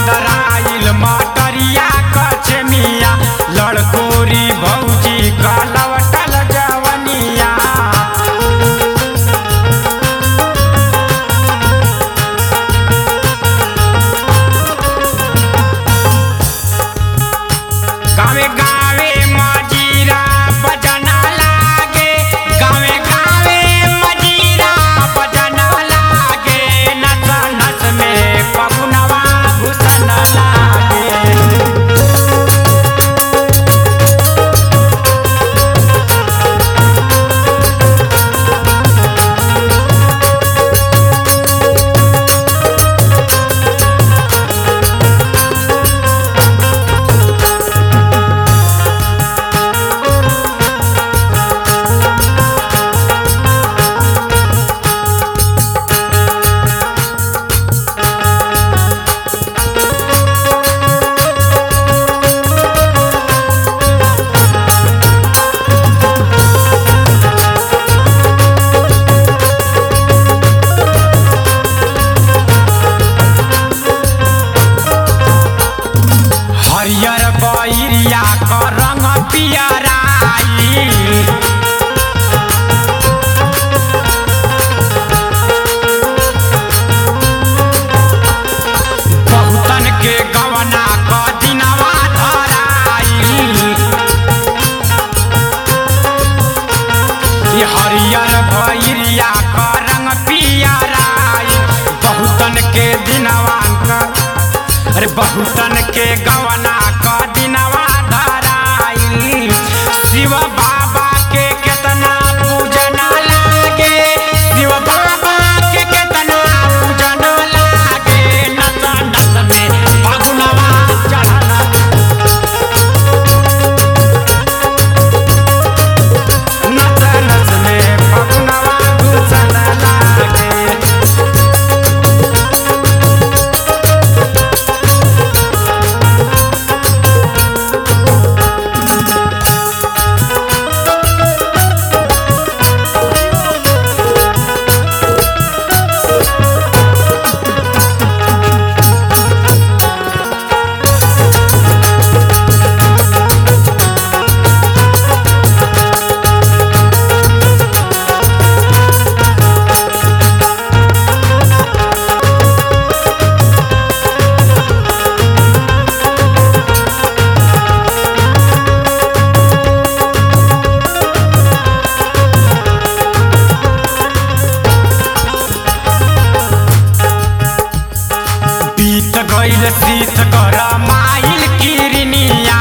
गदराइल मटरिया कचमिया लड़कोरी भौजी का लवटल जवनिया गावे गावे मजीरा बजना लागे गावे गावे मजीरा बजना लागे नस नस में पगुनवा घुसन लागे हरियर बैरिया क रंग पियराई बहुतन के गवना क दिनवा धराई ई हरियर भैरिया क रंग पियराई बहुतन के दिनवा क अरे बहुतन के गवना क दिनवा धराई शिव बाबा के केतना पूजना लागे शिव बाबा के केतना पूजना लागे नस नस में फगुनवा चढ़ला नस नस में फगुनवा घुसल लागे बीत गईल शीत कर माइल किरनिया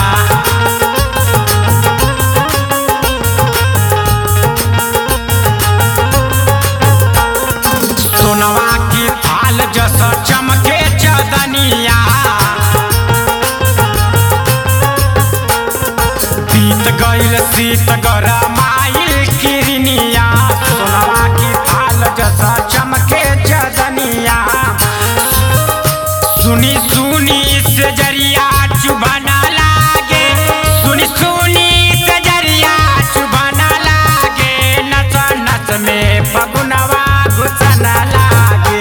सोनवा की थाल जस चमके चदनिया बीत गईल शीत कर माइल किरनिया सोनवा की थाल जस चमके चदनिया सुनी सुनी से जरिया चुभना लागे सुनी सुनी से जरिया चुभना लागे नस नस में फगुनवा घुसन लागे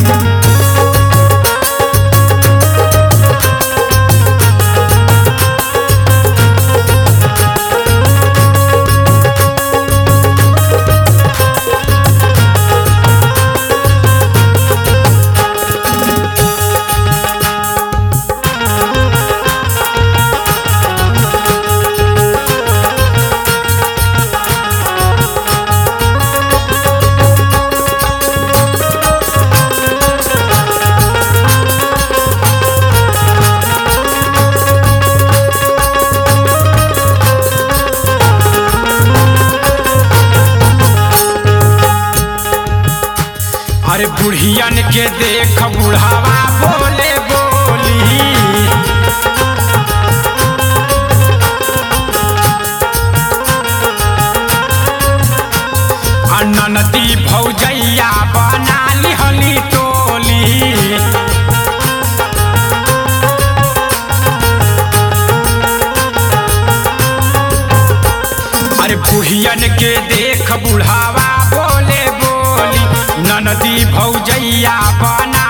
अरे बुढ़ियन के देख बुढ़ावा बोले बोली ननदी भौजैया बना लिहली टोली अरे बुढ़ियन के देख बुढ़ावा बोले बोली ननदी भौजैया बना